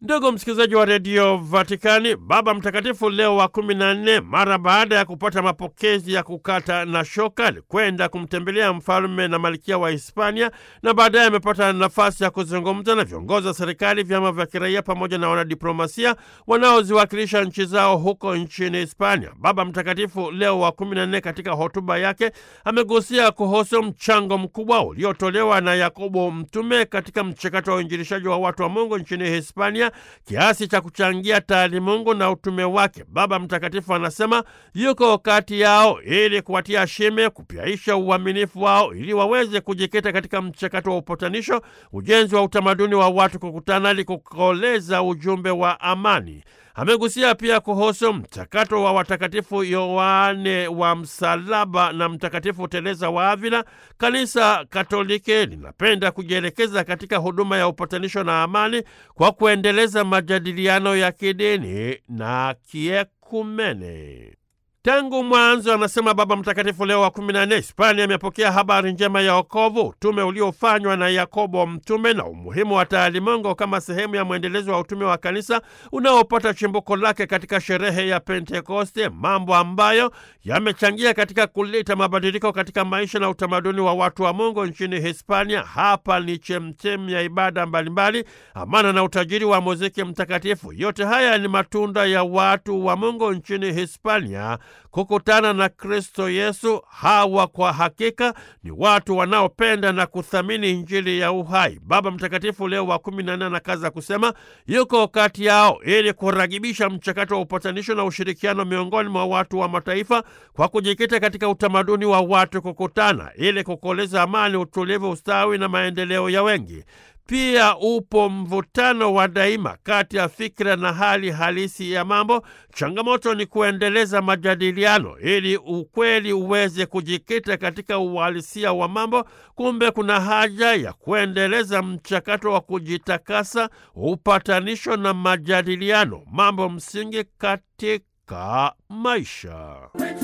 Ndugu msikilizaji wa redio Vatikani, Baba Mtakatifu Leo wa kumi na nne, mara baada ya kupata mapokezi ya kukata na shoka, alikwenda kumtembelea mfalme na malkia wa Hispania na baadaye amepata nafasi ya kuzungumza na viongozi wa serikali, vyama vya kiraia pamoja na wanadiplomasia wanaoziwakilisha nchi zao huko nchini Hispania. Baba Mtakatifu Leo wa kumi na nne katika hotuba yake amegusia kuhusu mchango mkubwa uliotolewa na Yakobo Mtume katika mchakato wa uinjilishaji wa watu wa Mungu nchini Hispania kiasi cha kuchangia taalimungu na utume wake. Baba Mtakatifu anasema yuko kati yao ili kuwatia shime, kupyaisha uaminifu wao ili waweze kujikita katika mchakato wa upatanisho, ujenzi wa utamaduni wa watu kukutana ili kukoleza ujumbe wa amani. Amegusia pia kuhusu mchakato wa watakatifu Yohane wa Msalaba na Mtakatifu Teresa wa Avila. Kanisa Katoliki linapenda kujielekeza katika huduma ya upatanisho na amani kwa kuendeleza majadiliano ya kidini na kiekumene. Tangu mwanzo, anasema Baba Mtakatifu Leo wa kumi na nne, Hispania imepokea habari njema ya wokovu, utume uliofanywa na Yakobo Mtume na umuhimu wa taalimungu kama sehemu ya mwendelezo wa utume wa kanisa unaopata chimbuko lake katika sherehe ya Pentekoste, mambo ambayo yamechangia katika kuleta mabadiliko katika maisha na utamaduni wa watu wa Mungu nchini Hispania. Hapa ni chemchemi ya ibada mbalimbali, amana na utajiri wa muziki mtakatifu. Yote haya ni matunda ya watu wa Mungu nchini Hispania kukutana na Kristo Yesu. Hawa kwa hakika ni watu wanaopenda na kuthamini Injili ya uhai. Baba Mtakatifu Leo wa kumi na nne anakaza kusema yuko kati yao ili kuragibisha mchakato wa upatanisho na ushirikiano miongoni mwa watu wa mataifa kwa kujikita katika utamaduni wa watu kukutana ili kukoleza amani, utulivu, ustawi na maendeleo ya wengi. Pia upo mvutano wa daima kati ya fikra na hali halisi ya mambo. Changamoto ni kuendeleza majadiliano ili ukweli uweze kujikita katika uhalisia wa mambo. Kumbe kuna haja ya kuendeleza mchakato wa kujitakasa, upatanisho na majadiliano, mambo msingi katika maisha.